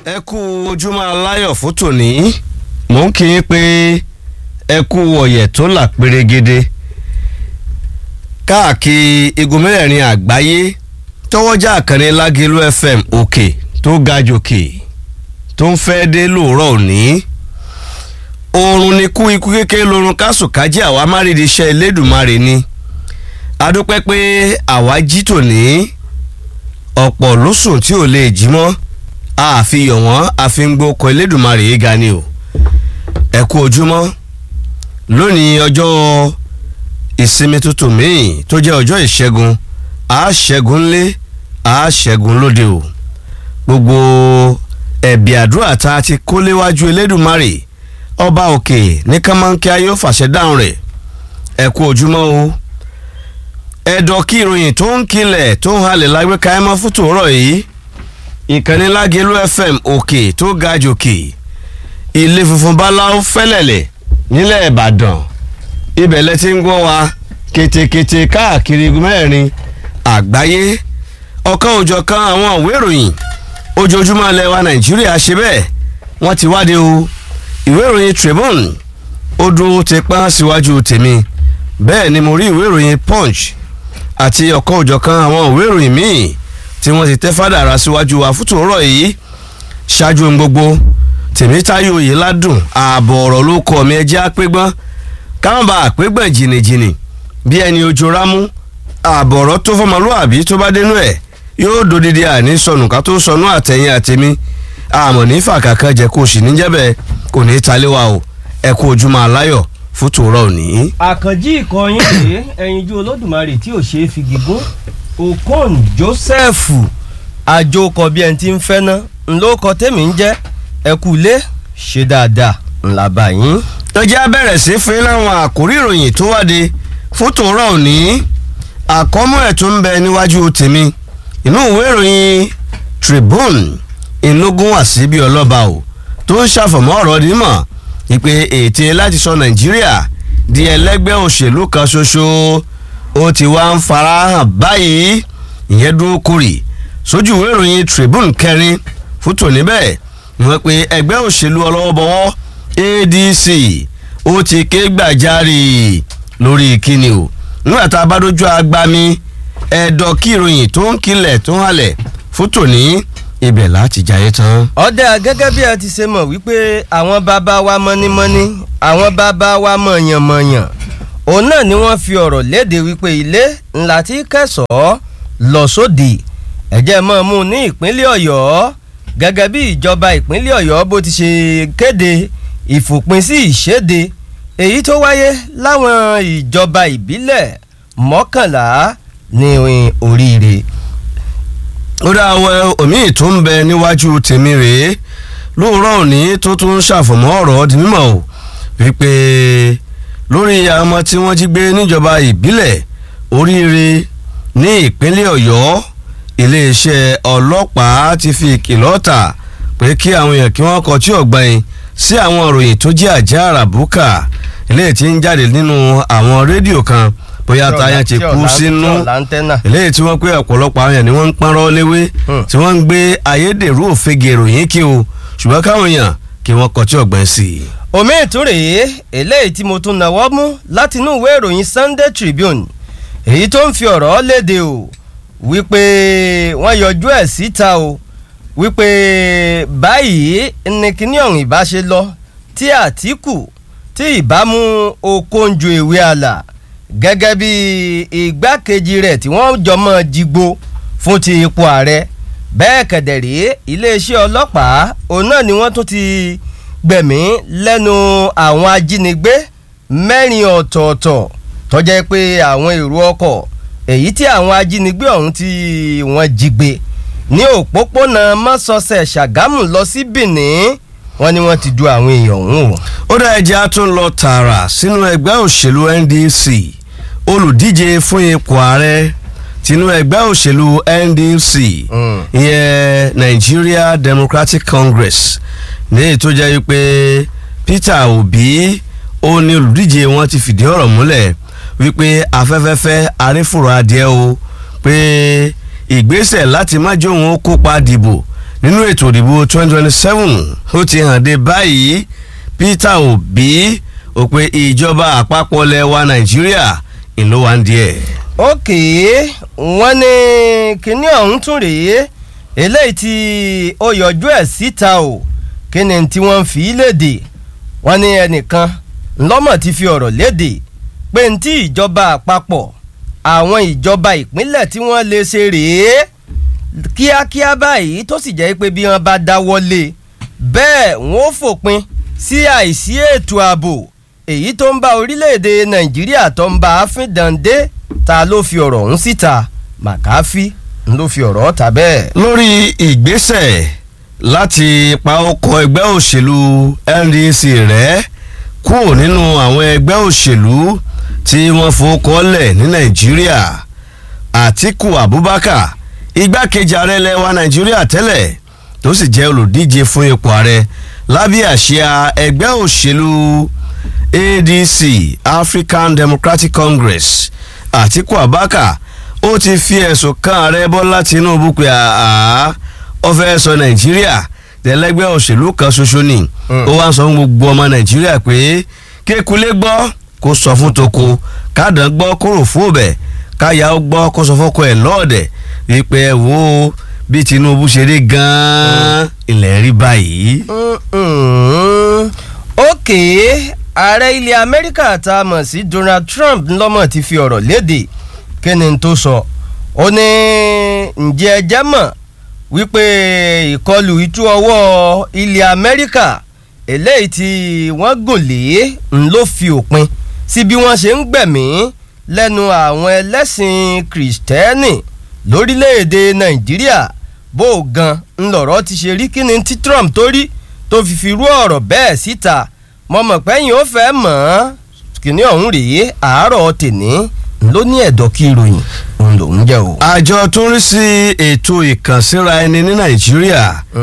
ẹ kú ojúmọ́ aláyọ̀ fún tòní mò ń kí yín pé ẹ kú ọ̀yẹ̀ tó là pérégede káàkiri igun mẹ́rẹ̀ẹ̀rin àgbáyé tọwọ́jà àkànní lágẹ̀lú fm òkè tó ga jòkè tó ń fẹ́ dé lóòrọ̀ òní oorun ni kú ikú kékeré lorun kásùkájí àwa márìdí iṣẹ́ elédùnmarè ni adúpẹ́ pé àwa jí tòní ọ̀pọ̀ ló sùn tí ò lè jí mọ́ àfihàn wọn àfihàn ọkọ̀ elédùnmarè yìí ga ni o ẹ kú ojúmọ́ lónìí ọjọ́ ìsinmi tuntun míì tó jẹ́ ọjọ́ ìṣẹ́gun àṣẹ́gun ńlé àṣẹ́gun lóde o gbogbo ẹ̀bì àdúrà tá a ti kó léwájú elédùnmarè ọba òkè ní kánmọ́nkí ayé ó fàṣẹ dáhùn rẹ̀ ẹ kú ojúmọ́ o ẹ̀dọ̀ kí ìròyìn tó ń kilẹ̀ tó ń halẹ̀ lágbèéká ẹ̀ mọ́ fún tòórọ̀ yìí ìkànnì lágẹ̀lú fm òkè tó ga jòkè ilé funfun báláwo fẹ́lẹ̀lẹ̀ nílẹ̀ ìbàdàn ibẹ̀ lẹ ti ń gbọ́ wa ketekete káàkiri mẹ́rin àgbáyé ọ̀kan òjọ̀kan àwọn ìwé ìròyìn ojoojúmọ́ ilẹ̀ wa nàìjíríà ṣe bẹ́ẹ̀ wọ́n ti wáde o ìwé ìròyìn tribune ó dúró ti pọ́n síwájú tèmi bẹ́ẹ̀ ni mo rí ìwé ìròyìn punch àti ọ̀kan òjọ̀kan àwọn ìwé ìròyìn míì tí wọ́n ti tẹ́ fádà ara síwájú wa fútó rọ̀ yìí ṣáájú ohun gbogbo tèmítáyò yìí ládùn ààbọ̀ ọ̀rọ̀ ló kọ́ mi ẹjẹ́ àpégbọ́n káwọn bá àpégbọ̀n jìnnìjìnnì bí ẹni ojú rámú ààbọ̀ ọ̀rọ̀ tó fọmọlúàbí tó bá dénú ẹ̀ yóò dodidi àní sọnù ká tó sọnù àtẹ̀yìn àtẹ̀mí àmọ̀ ní fàkàkà jẹ́ kó sì níjẹ́bẹ̀ kò ní í taléwa o ẹ kú ojúmọ́ aláyọ̀ fútó rọ̀ òní. àkànjí ìkọyín rèé ẹyinjú olódùmarè tí ò ṣeé fi gígùn okon joseph àjòkọ bí ẹni tí ń fẹ́ ná ńlọkọ tèmi ń jẹ́ ẹkú ilé ṣe dáadáa ńlá báyìí. tó jẹ́ bẹ̀rẹ̀ sí fún láwọn àkórí ìròyìn tó wáde fún tòórọ́ òní àkọ́mọ́ ẹ̀ tó ń bẹ níwájú tèmi inú ìwé ìròyìn tribune ìlógún wà sí bí ọlọ́ba o tó ń ṣàfọ̀mọ́ ọ̀rọ̀ nímọ̀ ìpè ète láti sọ nàìjíríà di ẹlẹ́gbẹ́ òṣèlú kan ṣoṣo ó ti wá ń farahàn báyìí ìyẹn dúró kórì sójú ìwé ìròyìn tribune kẹrin fún tòní bẹ́ẹ̀ wọ́n pe ẹgbẹ́ òṣèlú ọlọ́wọ́bọwọ́ adc ó ti ké gbàjarè lórí kíni o nígbà tá a bá dójú agbami ẹ̀dọ̀ kí ìròyìn tó ń kilẹ̀ tó ń halẹ̀ fún tòní ibẹ̀ láti jayé tán. ọ̀dà gẹ́gẹ́ bí ẹ ti ṣe mọ̀ wípé àwọn bàbá wa mọ́nímọ́ní àwọn bàbá wa mọ̀yànmọ̀yàn òun náà ni wọ́n fi ọ̀rọ̀ léde wípé ilé ńlá tí kẹsàn-án lọ sódì ẹ̀jẹ̀ mọ́ mú ní ìpínlẹ̀ ọ̀yọ́ gẹ́gẹ́ bí ìjọba ìpínlẹ̀ ọ̀yọ́ bó ti ṣe kéde ìfòpin sí ìṣèdè èyí tó wáyé láwọn ìjọba ìbílẹ̀ mọ́kànlá ní oríire. ó dá àwọn omi tó ń bẹ níwájú tèmi rèé lóòrọ̀ òní tó tún ń ṣàfọ̀mọ́ ọ̀rọ̀ di mímọ̀ o wípé lórí àwọn ọmọ tí wọ́n jí gbé níjọba ìbílẹ̀ oríire ní ìpínlẹ̀ ọ̀yọ́ iléeṣẹ́ ọlọ́pàá ti fi ìkìlọ̀ ta pé kí àwọn èèyàn kí wọ́n kọtí ọ̀gbìn sí àwọn ìròyìn tó jẹ́ àjá àràbùkà eléyìí tí ń jáde nínú àwọn rédíò kan bóyá táyà ti kú sínú eléyìí tí wọ́n pé ọ̀pọ̀lọpọ̀ àwọn èèyàn ni wọ́n ń pọ́nrọ́ léwé tí wọ́n ń gbé ayédèrú òfegè ìròyìn kí o ṣùgbọ́n káwọn èèyàn kí wọ́n kọtí ọ̀gbìn sí i. omi ìtúrèé eléyìí tí mo tún náwó mú látinú ìwé ìròyìn Sunday Tribune èyí tó ń fi ọ̀rọ̀ léde o wípé wọ́n yọjú ẹ̀ síta o wípé báyìí ní kíní ọ̀hún ìbá ṣe lọ tí Àtíkù tí ìbámu Okonjo ìwé àlà gẹ́gẹ́ bí igbákejì rẹ̀ tí wọ́n jọ mọ́ jigbo fún ti ipò ààrẹ bẹ́ẹ̀ kẹ̀dẹ̀rẹ́ iléeṣẹ́ ọlọ́pàá òun náà ni wọ́n tún ti gbẹ̀mí lẹ́nu àwọn ajínigbé mẹ́rin ọ̀tọ̀ọ̀tọ̀ tó jẹ́ pé àwọn èrò ọkọ̀ èyí tí àwọn ajínigbé ọ̀hún tí wọ́n jí gbé ní òpópónà mọ́sọ̀ọ̀sẹ̀ ṣàgámù lọ sí benin wọ́n ní wọ́n ti du àwọn èèyàn ọ̀hún o. ó dá ẹjẹ́ á tún lọ tààrà sínú ẹgbẹ́ òṣèlú ndc olùdíje fún ipò ààrẹ tinú ẹgbẹ́ òṣèlú ndc ìyẹn nigeria democratic congress ní èyí tó jẹ́ wípé peter obi ó ní olùdíje wọn ti fìdí ọ̀rọ̀ múlẹ̀ wípé afẹ́fẹ́fẹ́ arífòrò adìẹ o pé ìgbésẹ̀ láti má jó òun kópa dìbò nínú ètò ìdìbò 2027 ó ti hàn dé báyìí Peter Obi ó pé ìjọba àpapọ̀ lẹ̀ wa Nàìjíríà ìlú wa ń díẹ̀. ókè wọ́n ní kinní ọ̀hún tún rèé eléyìí tí ó yọjú ẹ̀ síta o kí ni tí wọ́n fi léde wọ́n ní ẹnìkan ńlọ́mọ̀ ti fi ọ̀rọ̀ léde pé ní tí ìjọba àpapọ̀ àwọn ìjọba ìpínlẹ̀ tí wọ́n lè ṣe rèé kíákíá báyìí tó sì jẹ́ pé bí wọ́n bá dáwọ́lé bẹ́ẹ̀ wọ́n fòpin sí àìsí ètò ààbò èyí tó ń bá orílẹ̀-èdè nàìjíríà tó ń bá a fín dande ta ló fi ọ̀rọ̀ ọ̀hún síta màkáfí ló fi ọ̀rọ̀ ta bẹ́ẹ̀. lórí ìgbésẹ̀ láti pa ọkọ̀ ẹgbẹ́ òṣèlú NDC rẹ̀ kúrò nínú àwọn ẹgbẹ́ òṣèlú tí wọ́n fowókọ́lẹ̀ ní nàìjíríà Àtíkù Abubakar igbákejì ààrẹ ilẹ̀ wa nàìjíríà tẹ́lẹ̀ tó sì jẹ́ olùdíje fún ipò ààrẹ lábẹ́ àsíá ẹgbẹ́ òṣèlú ADC African Democratic Congress Àtíkù Abubakar ó ti fi ẹ̀sùn kan ààrẹ Bọ́lá Tinubu pé àá ó fẹ́ sọ nàìjíríà tẹ́lẹ́gbẹ́ òṣèlú kan ṣoṣo ni ó wá ń sọ fún gbogbo ọmọ nàìjíríà pé kékulé gbọ́ kó sọ fún toko kádàn gbọ́ kó rò fún òbẹ̀ káyà ó gbọ́ kó sọ fọ́kọ ẹ̀ lọ́ọ̀dẹ̀ wípé ẹ wo bí Tinubu ṣe rí gan-an ilẹ̀ rí báyìí. ókè ààrẹ ilẹ̀ amẹ́ríkà tá a mọ̀ sí Donald Trump ńlọ́mọ̀ ti fi ọ̀rọ̀ léde kí ni tó sọ ó ní ǹjẹ́ ẹ jẹ́ mọ̀ wípé ìkọlù ìtú ọwọ́ ilẹ̀ amẹ́ríkà eléyìí tí wọ́n gùn lé ń ló fi òpin sí bí wọ́n ṣe ń gbẹ̀mí lẹ́nu àwọn ẹlẹ́sìn kìrìsìtẹ́nì lórílẹ̀‐èdè nàìjíríà bó o gan ńlọrọ̀ ti ṣe rí kíni tí Trump tó rí tó fi fi rú ọ̀rọ̀ bẹ́ẹ̀ síta mo mọ̀ pẹ́yìn ó fẹ́ mọ̀ ọ́n kíní ọ̀hún rèé àárọ̀ tèní ló ní ẹ̀dọ̀ kí ìròyìn òun lòún jẹ́ o. àjọ tó ń rí sí ètò ìkànsíra ẹni ní nàìjíríà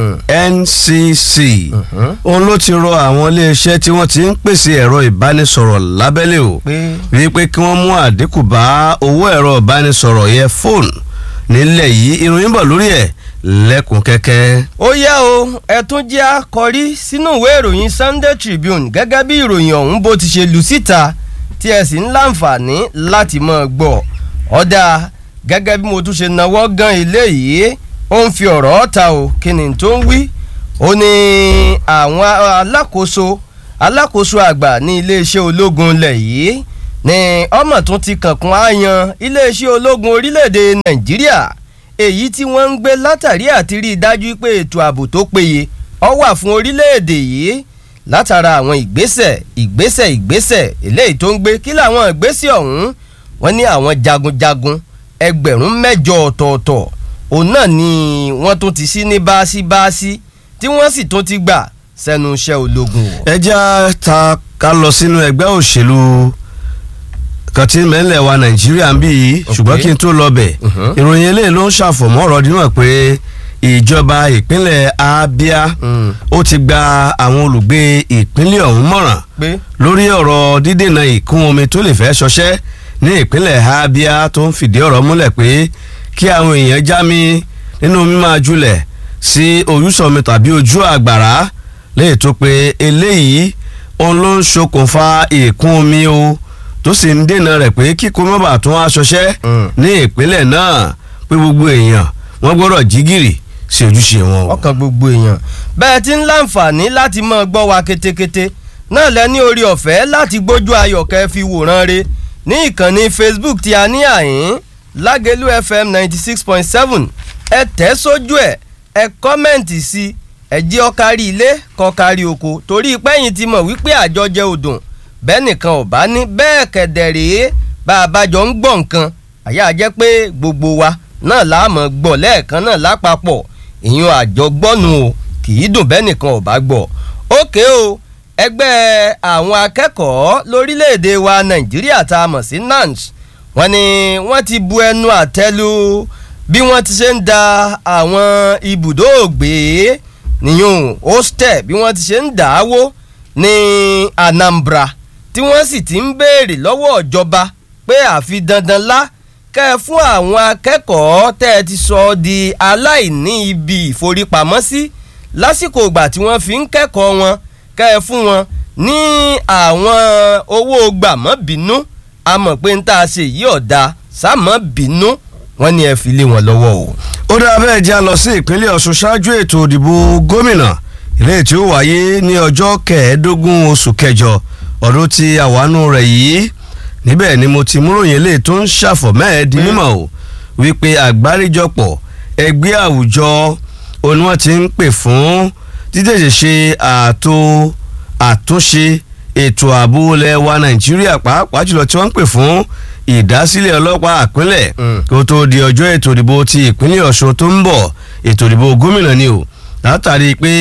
NCC òun ló ti rọ àwọn iléeṣẹ́ tí wọ́n ti ń pèsè ẹ̀rọ ìbánisọ̀rọ̀ lábẹ́lé o wípé kí wọ́n mú àdínkù bá owó ẹ̀rọ ìbánisọ̀rọ̀ yẹn fóònù nílẹ̀ yìí ìròyìn bọ̀ lórí ẹ̀ lẹ́kùn kẹ́kẹ́. ó yá o ẹ tún jẹ́ àkọ́rí sínú ìwé ìròyìn Sunday Tribune gẹ́gẹ́ bí ìròyìn ọ̀hún bó ti ṣe lù síta tí ẹ sì ń láǹfààní láti máa gbọ́ ọ̀dà gẹ́gẹ́ bí mo tún ṣe náwó gan ilé yìí ó ń fi ọ̀rọ̀ ta o kí ni tó ń wí ó ní àwọn alákòóso alákòóso àgbà ní iléeṣẹ́ ológun ilẹ̀ yìí ní ọmọ tún ti kànkún àyàn iléeṣẹ́ ológun orílẹ̀-èdè Nàìjíríà èyí tí wọ́n ń gbé látàrí àti rí i dájú pé ètò ààbò tó péye ó wà fún orílẹ̀-èdè yìí látara àwọn ìgbésẹ̀ ìgbésẹ̀ ìgbésẹ̀ eléyìí tó ń gbé kí làwọn ìgbésẹ̀ ọ̀hún wọ́n ní àwọn jagunjagun ẹgbẹ̀rún mẹ́jọ ọ̀tọ̀ọ̀tọ̀ òun náà ni wọ́n tún ti sí ní báásí-báásí tí wọ́n sì tún ti gbà sẹ́nu iṣẹ́ ológun. ẹ já ta ká lọ sínú ẹgbẹ́ òṣèlú kan tí mẹ́lẹ̀ wa nàìjíríà ń bí yìí ṣùgbọ́n kí n tó lọ bẹ̀ ìròyìn eléyìí ló ń ṣàfọ̀mọ́ ọ̀rọ̀ dímọ̀ pé ìjọba ìpínlẹ̀ Abia ó ti gba àwọn olùgbé ìpínlẹ̀ ọ̀hún mọ̀ràn lórí ọ̀rọ̀ dídènà ìkún omi tó lè fẹ́ ṣọṣẹ́ ní ìpínlẹ̀ Abia tó ń fìdí ọ̀rọ̀ múlẹ̀ pé kí àwọn èèyàn já mi nínú mímáa julẹ̀ sí ojúsọmi tàbí ojú àgbàrá léyìí tó pé eléyìí òun ló ń ṣokùnfà ìkún omi o tó sì ń dènà rẹ̀ pé kíkó mọ́bà tún wá ṣọṣẹ́ ní ìpínlẹ̀ náà pé gbogbo èèyàn wọ́n gbọ́dọ̀ jí gìrì sí ojúṣe wọn. ọkàn gbogbo èèyàn bẹ́ẹ̀ ti ń láǹfààní láti máa gbọ́ wa ketekete náà lẹ ní orí ọ̀fẹ́ láti gbójú ayọ̀kẹ́ fi wòran re ní ìkànnì Facebook tí a ní àyín Lágẹ̀lú FM ninety six point seven ẹ tẹ̀ sójú ẹ̀ ẹ kọ́mẹ̀ǹtì sí ẹ jẹ́ ó kárí ilé kó kárí oko torí pẹ́yìn ti mọ̀ wípé àjọjẹ òdùn bẹ́ẹ̀ nìkan ò bá ní bẹ́ẹ̀ kẹ̀dẹ̀ rèé bá a bá jọ ń gbọ́ nǹkan àyà jẹ́ pé gbogbo wa náà láàmú gbọ́ lẹ́ẹ̀kan náà lápapọ̀ ìyún àjọgbọ́nu o kì í dùn bẹ́ẹ̀ nìkan ò bá gbọ́ ókè o ẹgbẹ́ àwọn akẹ́kọ̀ọ́ lórílẹ̀‐èdè wa nàìjíríà tá a mọ̀ sí NANS wọ́n ní wọ́n ti bu ẹnu àtẹ́lu bí wọ́n ti ṣe ń da àwọn ibùdó ògbé nìyún hostel bí wọ́n ti ṣe ń dà á wó ní Anambra tí wọ́n sì ti ń béèrè lọ́wọ́ ìjọba pé àfi dandan lá kẹ́ ẹ fún àwọn akẹ́kọ̀ọ́ tẹ́ ẹ ti sọ di aláìní ibi ìforípamọ́sí lásìkò ìgbà tí wọ́n fi ń kẹ́kọ̀ọ́ wọn kẹ́ ẹ fún wọn ní àwọn owó gbàmọ́bínú a mọ̀ pé ń tá a ṣe yí ọ̀dà sámọ́ bínú wọ́n ní ẹ fi lé wọn lọ́wọ́ o. ó dáa bẹ́ẹ̀ jẹ́ a lọ sí ìpínlẹ̀ ọ̀ṣun ṣáájú ètò ìdìbò gómìnà ilé tí ó wáyé ní ọjọ́ kẹẹ̀ẹ́dógún oṣù kẹjọ ọdún tí àwánú rẹ̀ yìí níbẹ̀ ni mo ti múròyìn ilé tó ń ṣàfọ̀mẹ́ẹ̀ di mímọ̀ o wípé àgbáríjọpọ̀ ẹgbẹ́ àwùjọ òní wọ́n ti ń pè fún títẹ̀sẹ̀ ṣe ààtò àtúnṣe ètò ààbò ilẹ̀ wa nàìjíríà pàápàá jùlọ tí wọ́n ń pè fún ìdásílẹ̀ ọlọ́pàá àpínlẹ̀ kó tó di ọjọ́ ètò ìdìbò ti ìpínlẹ̀ ọ̀ṣun tó ń bọ̀ ètò ìdìbò gómìnà ni o látàrí pé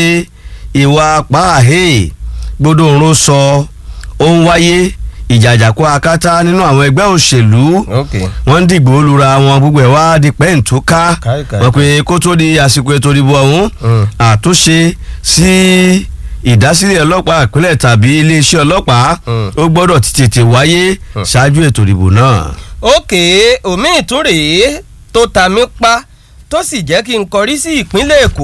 ìwà pààhẹ́ gbọdọ̀ òun sọ ó ń wáyé ìjàjàkú akátá nínú àwọn ẹgbẹ́ òṣèlú wọ́n ń dìgbò lura wọn gbogbo ẹ̀ wá di pẹ́ǹtóká wọ́n pe kó tó di àsìkò ètò ìdìbò ọ̀hún àtúnṣe sí ìdásílẹ̀ ọlọ́pàá ìpínlẹ̀ tàbí iléeṣẹ́ ọlọ́pàá ó gbọ́dọ̀ ti tètè wáyé ṣáájú ètò ìdìbò náà. òkè omi ìtúrèé tó ta mí pa tó sì jẹ́ kí n kọrí sí ìpínlẹ̀ èkó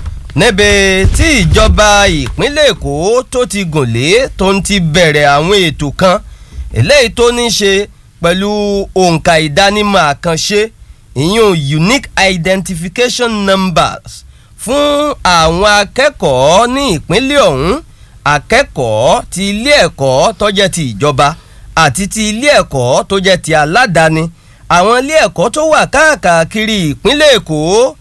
níbi tí ìjọba ìpínlẹ̀ èkó tó ti gùn lé tó ń ti bẹ̀rẹ̀ àwọn ètò kan eléyìí tó ní ṣe pẹ̀lú òǹkà ìdánimọ̀ àkànṣe ìyún unique identification numbers fún àwọn akẹ́kọ̀ọ́ ní ìpínlẹ̀ ọ̀hún akẹ́kọ̀ọ́ ti ilé ẹ̀kọ́ tó jẹ́ ti ìjọba àti ti ilé ẹ̀kọ́ tó jẹ́ ti aládàáni àwọn ilé ẹ̀kọ́ tó wà káàkiri ìpínlẹ̀ èkó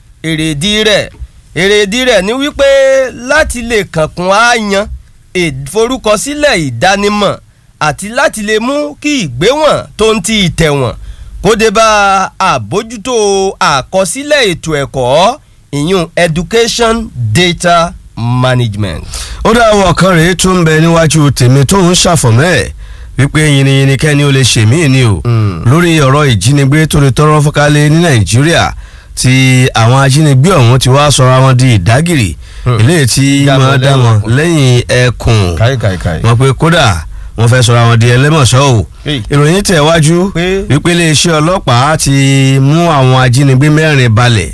èrèdí rẹ̀ èrèdí rẹ̀ ni wípé láti lè kànkún àyàn ìforúkọsílẹ̀ ìdánimọ̀ àti láti lè mú kí ìgbéwọ̀n tó ń ti ìtẹ̀wọ̀n kó dé bá àbójútó àkọsílẹ̀ ètò ẹ̀kọ́ ìyún education data management. ó dá àwọn kan rèé tó ń bẹ níwájú tèmi tó ń ṣàfọ̀mẹ́ ẹ̀ wípé yìnyín kẹ́ni ó lè ṣe mí ni o lórí ọ̀rọ̀ ìjínigbé tó lè tọrọ fọ́kálẹ̀ ní nàìjíríà tí àwọn ajínigbé ọ̀hún ti wá sọra wọn di ìdágìrì eléyìí tí máa dá wọn lẹ́yìn ẹkùn wọn pé kódà wọn fẹ́ sọra wọn di ẹlẹ́mọ̀ṣọ́ o ìròyìn tẹ̀ wájú wípé iléeṣẹ́ ọlọ́pàá ti mú àwọn ajínigbé mẹ́rin balẹ̀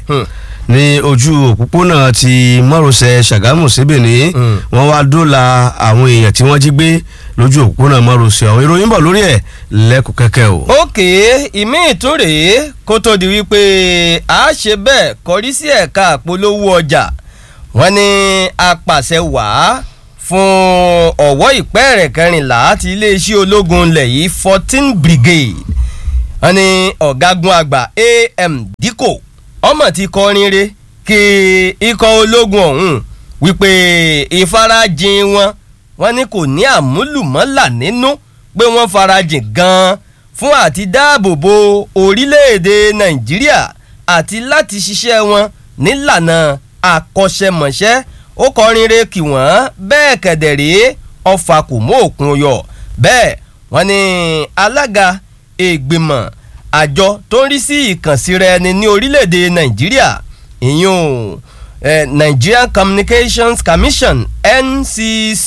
ní ojú òpópónà ti márosẹ̀ ṣàgámù síbẹ̀ ní wọ́n wá dóòlà àwọn èèyàn tí wọ́n jí gbé lójú òpópónà márosẹ̀ ọ̀hún ìròyìn bọ̀ lórí ẹ̀ lẹ́kùn kẹ́kẹ́ o. òkè ìmí ìtúrè kó tó di wípé a ṣe bẹ́ẹ̀ kọrí sí ẹ̀ka àpolówó ọjà wọ́n ní apàṣẹ wàá fún ọ̀wọ́ ìpẹ́ẹ̀rẹ̀ kẹrìnlá ti iléeṣẹ́ ológun ilẹ̀ yìí fourteen brigade wọ́n ní ọ̀gágun àgbà am dikko ọmọ ti kọrin re kí ikọ̀ ológun ọ̀hún wípé ìfarajìn wọn wọn ní kò ní àmúlùmọ́là nínú pé wọ́n farajìn gan-an fún àti dáàbò bo orílẹ̀-èdè nàìjíríà àti láti ṣiṣẹ́ wọn nílànà àkọ́ṣẹ́mọṣẹ́ ó kọrin re kí wọ́n bẹ́ẹ̀ kẹ̀dẹ̀rẹ́ ọfà kò mú òkun yọ bẹ́ẹ̀ wọ́n ní alága ìgbìmọ̀ àjọ tó ń rí sí ìkànsíra ẹni ní orílẹ̀-èdè nàìjíríà ìyún eh, Nigerian Communications Commission NCC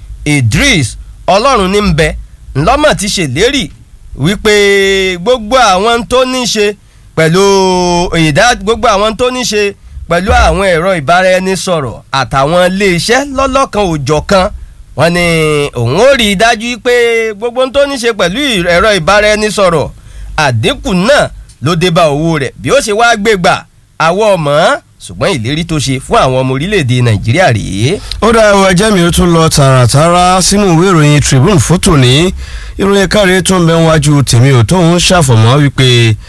Idris ọlọ́run ní bẹ ńlọ́mọ̀ ti ṣèlérí wípé gbogbo àwọn tó ní ṣe pẹ̀lú ìdá gbogbo àwọn tó ní ṣe pẹ̀lú àwọn ẹ̀rọ ìbáraẹnisọ̀rọ̀ àtàwọn iléeṣẹ́ lọ́lọ́kan òjọ̀kan wọ́n ní òun ó rí i dájú pé gbogbo tó ní ṣe pẹ̀lú ẹ̀rọ ìbáraẹnisọ̀rọ̀ àdínkù náà ló dé bá owó rẹ̀ bí ó ṣe wá gbé gbà àwọ̀ ọmọ ṣùgbọ́n ìlérí tó ṣe fún àwọn ọmọ orílẹ̀-èdè nàìjíríà rèé. ó dá ẹwọ ẹjẹ́ mi ó tún lọ tààràtàrà sínú ìwé ìròyìn Tribune fótó ní ìròyìn káre tó ń bẹ wájú tèmi ò tóun ṣàfọ̀mọ́ wípé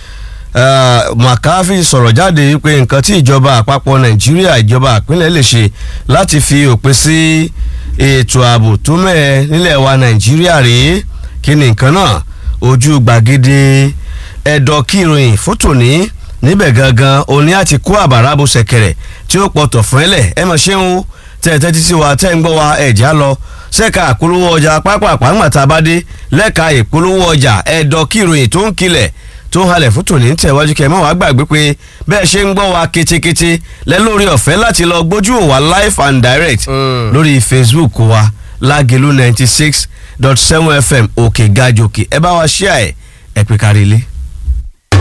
McCarthy sọ̀rọ̀ jáde wípé nǹkan tí ìjọba àpapọ̀ nàìjíríà ìjọba àpínlẹ̀ lè ṣe láti fi òpin sí ètò ààbò tó mẹ́ẹ̀ nílẹ̀ wa nàìjíríà rèé kí ni nǹkan náà ojú gbàgede ẹ̀dọ̀ kí ìròyìn fótó ní níbẹ̀ gangan òní àti kó àbàrà bó ṣẹ̀kẹ̀rẹ̀ tí ó pọ̀tọ̀ fún ẹlẹ̀ ẹ mọ̀ ṣé ń wo tẹ̀tẹ̀ títí wa tẹ́ ń gbọ́ wa ẹ̀já lọ ṣẹ́ka ìpolówó ọjà pápápá ńgbàtà bá dé lẹ́ka ìpolówó ọjà ẹ̀dọ̀ kí ìròyìn tó ń kilẹ̀ tó ń halẹ̀ fún tòní tẹ̀wájú kẹ́ ẹ má wàá gbàgbé pé bẹ́ẹ̀ ṣe ń gbọ́ wa ketekete lẹ́lórí ọ̀fẹ́ láti lọ gbójú wa live and direct lórí Facebook wa lágẹ̀lú ninety six dot seven fm òkè gajòkè ẹ bá wa ṣíà ẹ ẹ pé kárí ilé.